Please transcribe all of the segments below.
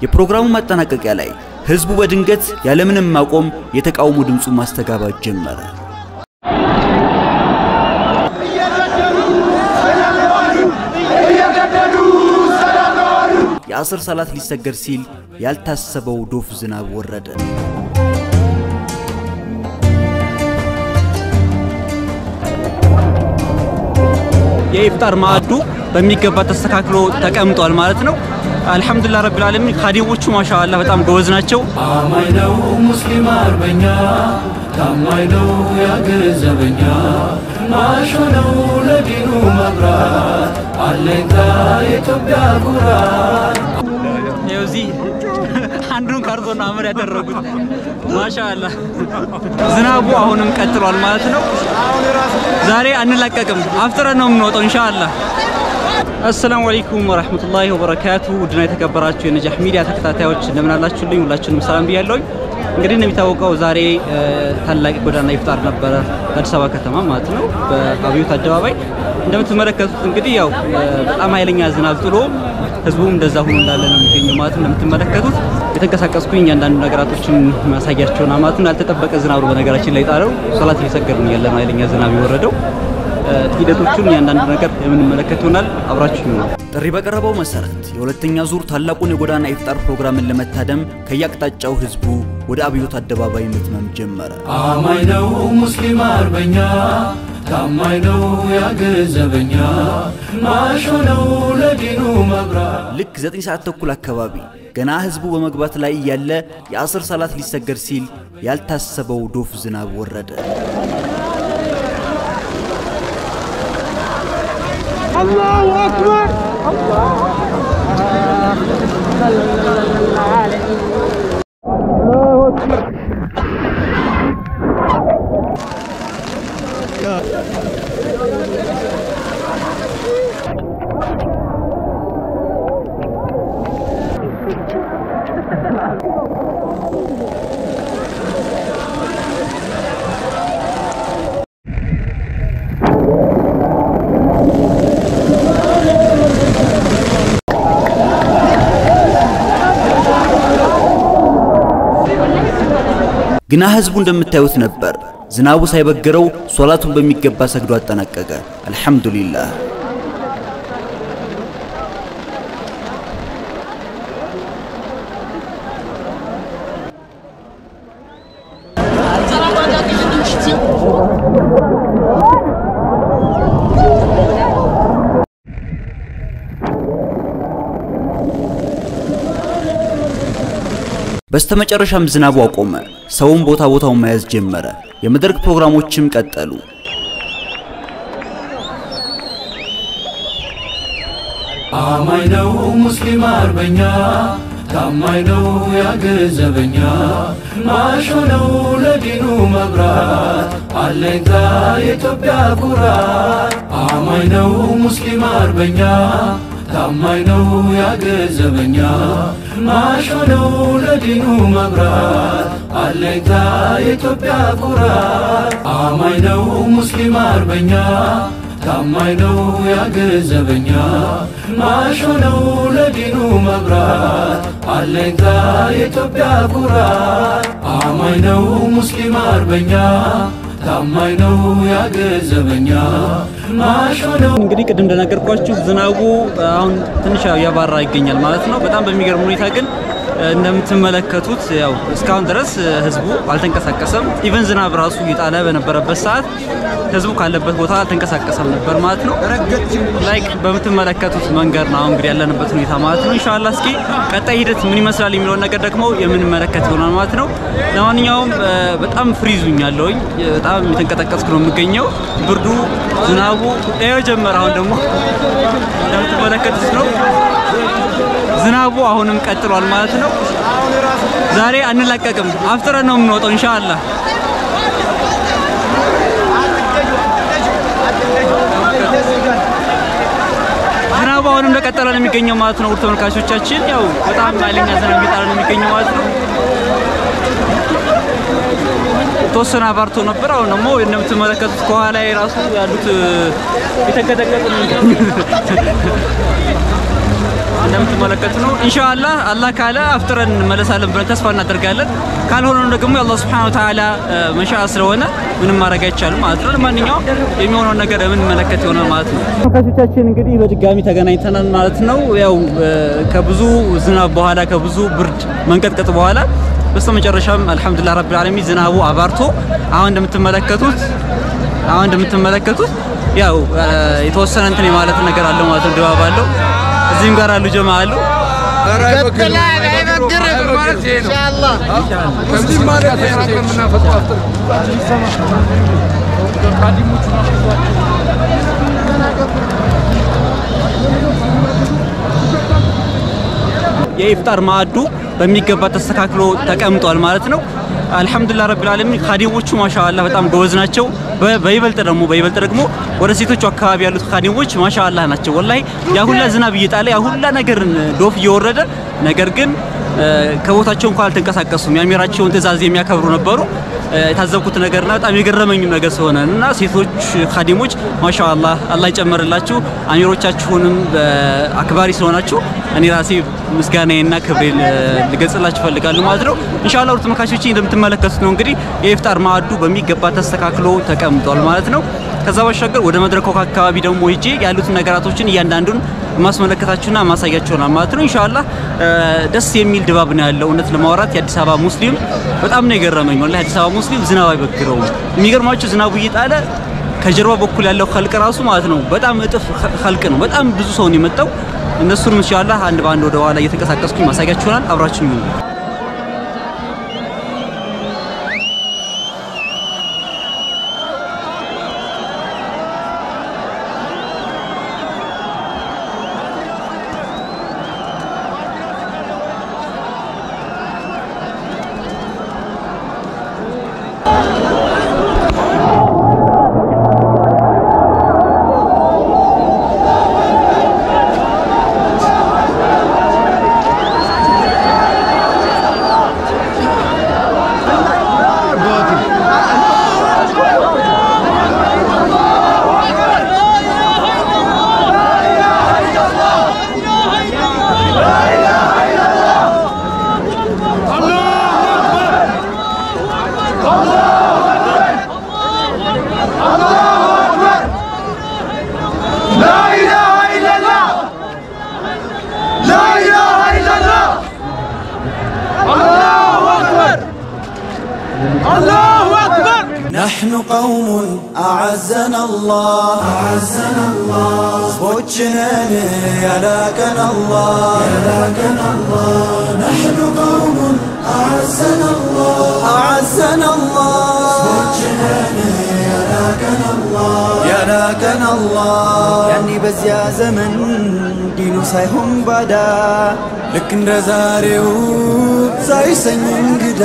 የፕሮግራሙ ማጠናቀቂያ ላይ ህዝቡ በድንገት ያለምንም ማቆም የተቃውሞ ድምፁን ማስተጋባት ጀመረ። የአስር ሰላት ሊሰገድ ሲል ያልታሰበው ዶፍ ዝናብ ወረደ። የኢፍጣር ማዕዱ በሚገባ ተስተካክሎ ተቀምጧል ማለት ነው። አልሐምዱሊላህ ረቢል ዓለሚን ካዲሞቹ ማሻአላህ በጣም ጎበዝ ናቸው። አማኝ ነው ሙስሊም አርበኛ ታማኝ ነው ያገር ዘበኛ ማሾ ነው ለዲኑ መብራት አለኝታ የኢትዮጵያ ኩራት ይኸው እዚህ አንዱን ካርቶን አመር ያደረጉት ማሻአላህ። ዝናቡ አሁንም ቀጥሏል ማለት ነው። ዛሬ አንላቀቅም፣ አፍጥረን ነው የምንወጣው ኢንሻአላህ። አሰላሙ አለይኩም ወራህመቱላሂ ወበረካቱ። ውድና የተከበራችሁ የነጃህ ሚዲያ ተከታታዮች እንደምን አላችሁልኝ? ሁላችሁንም ሰላም ብያለሁኝ። እንግዲህ እንደሚታወቀው ዛሬ ታላቅ ጎዳና ኢፍጣር ነበረ በአዲስ አበባ ከተማ ማለት ነው፣ በአብዮት አደባባይ እንደምትመለከቱት እንግዲህ ያው በጣም ኃይለኛ ዝናብ ጥሎ ህዝቡም እንደዛ ሆኖ እንዳለ ነው የሚገኘው ማለት ነው። እንደምትመለከቱት የተንቀሳቀስኩኝ እያንዳንዱ ነገራቶችን ማሳያቸውና ማለት ነው። ያልተጠበቀ ዝናብ ነው በነገራችን ላይ ጣለው። ሶላት እየሰገድን ያለ ነው ኃይለኛ ዝናብ የወረደው። ሂደቶቹን እያንዳንዱ ነገር የምንመለከት ይሆናል። አብራችሁ ነው። ጥሪ በቀረበው መሰረት የሁለተኛ ዙር ታላቁን የጎዳና ኢፍጣር ፕሮግራምን ለመታደም ከያቅጣጫው ህዝቡ ወደ አብዮት አደባባይ መትመም ጀመረ። አማኝ ነው ሙስሊም አርበኛ ታማኝ ነው ያገር ዘበኛ ማሾ ነው ለዲኑ መብራት ልክ ዘጠኝ ሰዓት ተኩል አካባቢ ገና ህዝቡ በመግባት ላይ እያለ የአስር ሰላት ሊሰገድ ሲል ያልታሰበው ዶፍ ዝናብ ወረደ። الله أكبر الله أكبر ግና ህዝቡ እንደምታዩት ነበር። ዝናቡ ሳይበግረው ሶላቱን በሚገባ ሰግዶ አጠናቀቀ። አልሐምዱሊላህ። በስተመጨረሻም ዝናቡ አቆመ። ሰውም ቦታ ቦታውን መያዝ ጀመረ። የመድረክ ፕሮግራሞችም ቀጠሉ። አማኝ ነው ሙስሊም አርበኛ ታማኝ ነው ያገር ዘበኛ ማሾ ነው ለዲኑ መብራት አለኝታ የኢትዮጵያ ኩራት አማኝ ነው ሙስሊም አርበኛ ታማኝ ነው ያገር ዘበኛ ማሾ ነው ለዲኑ መብራት አለኝታ የኢትዮጵያ ኩራት አማኝ ነው ሙስሊም አርበኛ ታማኝ ነው ያገር ዘበኛ ማሾ ነው ለዲኑ መብራት አለኝታ የኢትዮጵያ ኩራት አማኝ ነው ሙስሊም አርበኛ ታማኝ ነው ያገር ዘበኛ ማሾ ነው እንግዲህ ቅድም እንደነገርኳችሁ ዝናቡ አሁን ትንሽ ያው እያባራ ይገኛል ማለት ነው። በጣም በሚገርም ሁኔታ ግን እንደምትመለከቱት ያው እስካሁን ድረስ ህዝቡ አልተንቀሳቀሰም። ኢቨን ዝናብ ራሱ እየጣለ በነበረበት ሰዓት ህዝቡ ካለበት ቦታ አልተንቀሳቀሰም ነበር ማለት ነው። ላይክ በምትመለከቱት መንገድ ነው አሁን እንግዲህ ያለንበት ሁኔታ ማለት ነው። ኢንሻአላህ እስኪ ቀጣይ ሂደት ምን ይመስላል የሚለውን ነገር ደግሞ የምንመለከት ይሆናል ማለት ነው። ለማንኛውም በጣም ፍሪዙኝ ያለውኝ በጣም የተንቀጠቀስኩ ነው የምገኘው። ብርዱ፣ ዝናቡ ይኸው ጀመረ። አሁን ደግሞ እንደምትመለከቱት ነው ዝናቡ አሁንም ቀጥሏል ማለት ነው። ዛሬ አንላቀቅም፣ አፍጥረን ነው የምንወጣው ኢንሻአላህ። ዝናቡ አሁንም እንደቀጠለ ነው የሚገኘው ማለት ነው። ውድ ተመልካቾቻችን ያው በጣም ኃይለኛ ዝናብ እየጣለ ነው የሚገኘው ማለት ነው። የተወሰነ አባርቶ ነበር። አሁን ደግሞ እንደምትመለከቱት ከኋላ ራሱ ያሉት የተንቀጠቀጡ ነው እንደምትመለከቱ ነው። ኢንሻአላህ አላህ ካለ አፍጥረን እንመለሳለን ብለን ተስፋ እናደርጋለን። ካልሆነ ደግሞ የአላህ ሱብሓነሁ ወተዓላ መሻአ ስለሆነ ምንም ማድረግ አይቻልም ማለት ነው። ለማንኛውም የሚሆነውን ነገር የምንመለከት ይሆናል ማለት ነው። ተመልካቾቻችን እንግዲህ በድጋሚ ተገናኝተናል ማለት ነው። ያው ከብዙ ዝናብ በኋላ ከብዙ ብርድ መንቀጥቀጥ በኋላ በስተመጨረሻም አልሐምዱሊላህ ረቢል ዓለሚን ዝናቡ አባርቶ አሁን እንደምትመለከቱት አሁን እንደምትመለከቱት ያው የተወሰነ እንትን የማለት ነገር አለው ማለት ነው። ድባብ አለው። እዚህም ጋር አሉ ጀማ አሉ። የኢፍጣር ማዕዱ በሚገባ ተስተካክሎ ተቀምጧል ማለት ነው። አልሐምዱሊላህ ረቢል ዓለሚን ካዲሞቹ ማሻአላህ በጣም ጎበዝ ናቸው። በይበልጥ ደግሞ በይበልጥ ደግሞ ወደ ሴቶቹ አካባቢ ያሉት ካዲሞች ማሻአላህ ናቸው። ወላሂ ያ ሁላ ዝናብ እየጣለ ያ ሁላ ነገር ዶፍ እየወረደ ነገር ግን ከቦታቸው እንኳን አልተንቀሳቀሱም። የአሚራቸውን ትዕዛዝ የሚያከብሩ ነበሩ። የታዘብኩት ነገርና በጣም የገረመኝም ነገር ስለሆነ እና ሴቶች ካዲሞች ማሻአላህ አላህ ይጨመርላችሁ። አሚሮቻችሁንም አክባሪ ስለሆናችሁ እኔ ራሴ ምስጋናዬና ክብሬን ልገልጽላችሁ እፈልጋለሁ ማለት ነው። ኢንሻአላህ ውድ ተመልካቾቼ እንደምትመለከቱት ነው እንግዲህ የኢፍጣር ማዕዱ በሚገባ ተስተካክሎ ተቀምጧል ማለት ነው። ከዛ ባሻገር ወደ መድረኩ አካባቢ ደግሞ ሄጄ ያሉትን ነገራቶችን እያንዳንዱን ማስመለከታችሁና ማሳያችሁና ማለት ነው። ኢንሻአላህ ደስ የሚል ድባብ ነው ያለው። እውነት ለማውራት የአዲስ አበባ ሙስሊም በጣም ነው የገረመኝ። ወላሂ አዲስ አበባ ሙስሊም ዝናብ አይበግረውም። የሚገርማችሁ ዝናቡ እየጣለ ከጀርባ በኩል ያለው ኸልቅ ራሱ ማለት ነው በጣም እጥፍ ኸልቅ ነው። በጣም ብዙ ሰው ነው የመጣው። እነሱንም ኢንሻአላህ አንድ በአንድ ወደ ኋላ እየተንቀሳቀስኩኝ ማሳያችሁናል። አብራችሁ ይሁኑ። نحن قوم أعزنا الله أعزنا الله زبوتشنا يلاكنا الله يلاكنا الله نحن قوم أعزنا الله أعزنا الله زبوتشنا يلاكنا الله يلاكنا الله يعني بزيا زمن ዲኑ ሳይሆን ባዳ ልክ እንደ ዛሬው ሳይሰኝ እንግዳ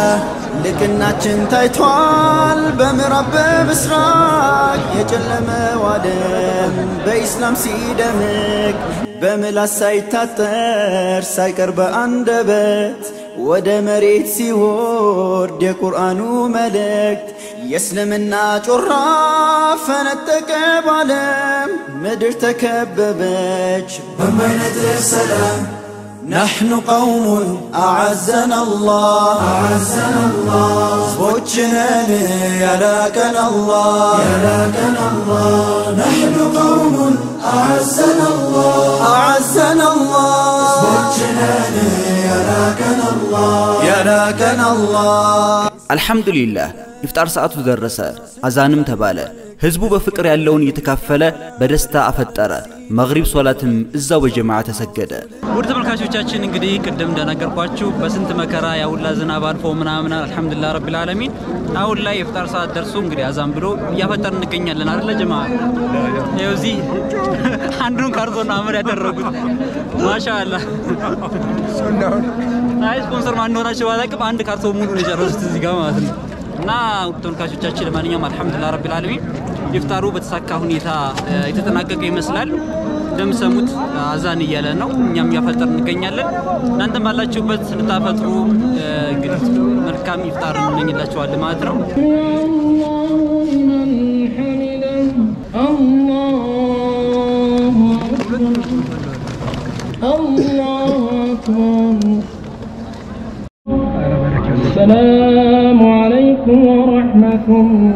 ልቅናችን ታይቷል በምዕራብ በምስራቅ የጨለመው ዓለም በኢስላም ሲደምቅ በምላስ ሳይታጠር ሳይቀር በአንደበት ወደ መሬት ሲወርድ የቁርአኑ መልእክት የእስልምና ጮራ ፈነጠቀ ባለም ምድር ተከበበች በማይነጥፍ ሰላም نحن قوم أعزنا الله أعزنا الله زبوتشنا يلاكنا الله يلاكنا الله نحن قوم أعزنا الله أعزنا الله زبوتشنا يلاكنا الله يلاكنا الله አልሐምዱሊላህ ኢፍጣር ሰዓቱ ደረሰ፣ አዛንም ተባለ። ህዝቡ በፍቅር ያለውን እየተካፈለ በደስታ አፈጠረ። መግሪብ ሶላትም እዛው በጀማዓ ተሰገደ። ውድ ተመልካቾቻችን እንግዲህ ቅድም እንደነገርኳችሁ በስንት መከራ ያውላ ዝናብ አልፎ ምናምን አልሐምዱሊላህ ረቢል ዓለሚን አሁን ላይ የፍጣር ሰዓት ደርሶ እንግዲህ አዛን ብሎ እያፈጠር እንገኛለን አይደለ ጀማ? ይኸው እዚህ አንዱን ካርቶን አመድ ያደረጉት ማሻአላህ። አይ ስፖንሰር ማን እንደሆናቸው ባላቅም አንድ ካርቶን ሙሉ ነው የጨረሱት እዚህ ጋር ማለት ነው። እና ውድ ተመልካቾቻችን ለማንኛውም አልሐምዱሊላህ ረቢል ዓለሚን ኢፍጣሩ በተሳካ ሁኔታ የተጠናቀቀ ይመስላል። እንደምሰሙት አዛን እያለ ነው። እኛም እያፈጠር እንገኛለን። እናንተም ባላችሁበት እንድታፈጥሩ እንግዲህ መልካም ኢፍጣር እንመኝላችኋለን ማለት ነው። الله أكبر السلام عليكم ورحمة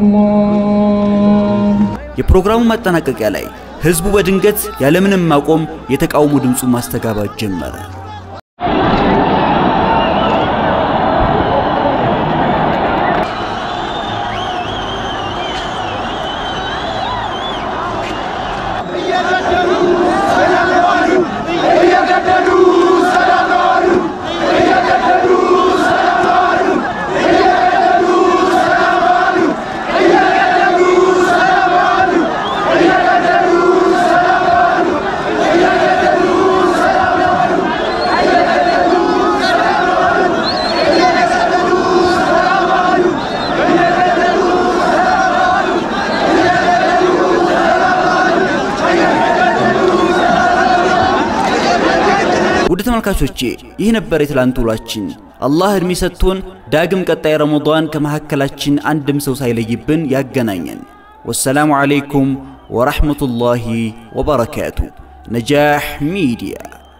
الله የፕሮግራሙ ማጠናቀቂያ ላይ ህዝቡ በድንገት ያለምንም ማቆም የተቃውሞ ድምፁን ማስተጋባት ጀመረ። ውድ ተመልካቾቼ ይህ ነበር የትላንት ውሏችን። አላህ እድሜ ሰጥቶን ዳግም ቀጣይ ረመዳን ከመካከላችን አንድም ሰው ሳይለይብን ያገናኘን። ወሰላሙ ዓለይኩም ወረሕመቱላሂ ወበረካቱ። ነጃህ ሚዲያ